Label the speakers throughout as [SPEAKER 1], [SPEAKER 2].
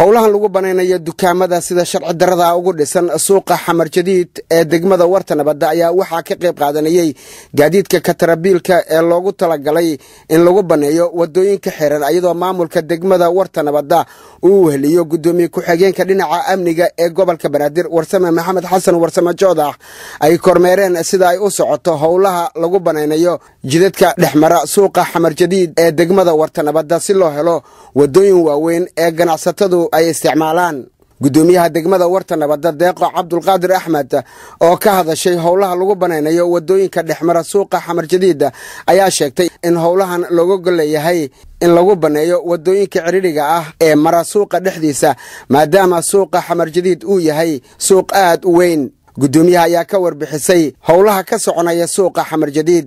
[SPEAKER 1] howlahan lagu banaynayo dukaamada sida sharci darada ugu dhisan suuqa xamar jadiid ee degmada warta nabadda ayaa waxaa ka qayb qaadanayey gaadiidka katarabiilka ee loogu talagalay in lagu baneeyo wadooyinka xiran iyadoo maamulka degmada warta nabadda uu weheliyo gudoomiye ku-xigeenka dhinaca amniga ee gobolka banaadir warsame maxamed xasan warsame joodax ay kormeereen sida ay u socoto howlaha lagu banaynayo jidadka dhexmara suuqa xamar jadiid ee degmada warta nabadda si loo helo wadooyin waaweyn ee ganacsatadu ay isticmaalaan gudoomiyaha degmada warta nabadda deeqo cabdulqaadir axmed oo ka hadashay howlaha lagu banaynayo wadooyinka dhexmara suuqa xamar jadiid ayaa sheegtay in howlahan looga golleeyahay in lagu baneeyo wadooyinka cidhidhiga ah ee mara suuqa dhexdiisa maadaama suuqa xamar jadiid uu yahay suuq aad u weyn gudoomiyaha ayaa ka warbixisay howlaha ka soconaya suuqa xamar jadiid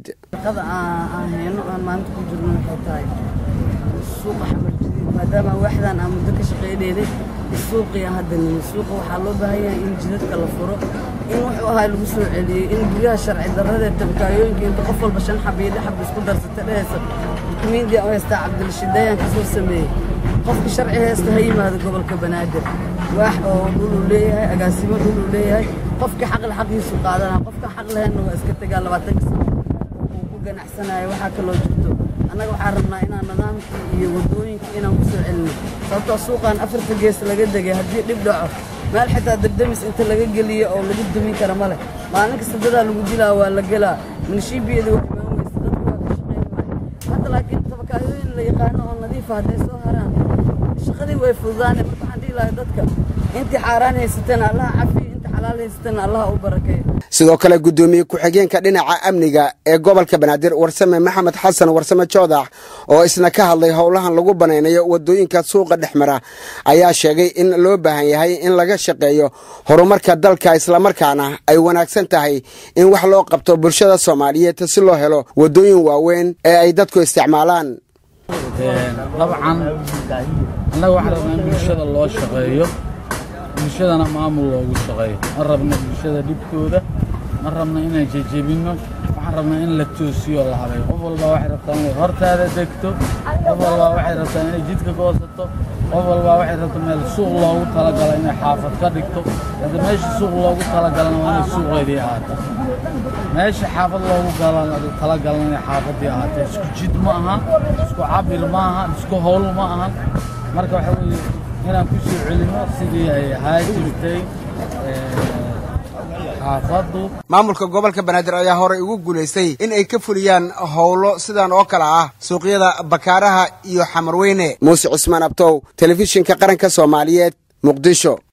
[SPEAKER 2] maadaama waaxdan aan muddo ka shaqaynaynay suuqiya hadda nimi suuqa waxaa loo baahan yahay in jidadka la furo in wuxuu ahaa lagu soo celiyey in guryaha sharci darradee tabkaayooyinka inta qof walba shan xab iyo lix xab isku darsata dhehaysa dukumiintii u haystaa cabdilshidaayaan ka soo sameeyey qofka sharci haysta ha yimaado gobolka banaadir waax oo dhuluu leeyahay agaasimo dhuluu leeyahay qofka xaqle xaqiisu qaadanaa qofka xaq lahaynna waa iska tegaa labaatanka sano uu ku ganacsanayo waxaa kaloo jirto annaga waxaan rabnaa inaan nidaamkii iyo waddooyinkii inaan ku soo celino sababtoo suuqaan afarta gees laga degay haddii dhib dhaco meel xitaa dardamis inta laga geliyo oo lagu dumin kara ma leh maalin kasta dadaa lagu dilaa waa la gelaa minshiibiyada waa imaan weysa dadku waa ka shaqayn waay hadda laakiin tabakaayooyin la yaqaano oo nadiifa hadday soo haraan shaqadii way fududaane marka waxaan dhihi lahay dadka intii xaaraan haysateen allaha cafiyo intii xalaal haysateen allaha u barakeeyo
[SPEAKER 1] sidoo kale gudoomiye ku-xigeenka dhinaca amniga ee gobolka banaadir warsame maxamed xasan warsame joodax oo isna ka hadlay howlahan lagu banaynayo wadooyinka suuqa dhexmara ayaa sheegay in loo baahan yahay in laga shaqeeyo horumarka dalka islamarkaana ay wanaagsan tahay in wax loo qabto bulshada soomaaliyeed si loo helo wadooyin waaweyn ee ay dadku isticmaalaan
[SPEAKER 3] dabcan annaga waxaan rabnaa in bulshada loo shaqeeyo bulshadana maamul loogu shaqeeyo ma rabna bulshada dhibkooda ma rabna inaan jejebinno waxaan rabnaa in la toosiyo la habeeyo qof walbaa waxay rabtaa inay hortaada degto qof walbaa waxay rabtaa inay jidka goosato qof walbaa waxay rabtaa meel suuq loogu talagala inay xaafad ka dhigto hadda meesha suuq loogu talagalana waa inay suuqeedii ahaato meesha xaafad loogu talagalana inay xaafaddii ahaato isku jid ma aha isku cabir ma aha isku howl ma ahan marka waxa weeye inaan ku soo celinno sidii ay ahaa jirtay xaafaddu
[SPEAKER 1] maamulka gobolka banaadir ayaa horey ugu guulaystay in ay ka fuliyaan howlo sidan oo kale ah suuqyada bakaaraha iyo xamarweyne muuse cusmaan abtow telefishinka qaranka soomaaliyeed muqdisho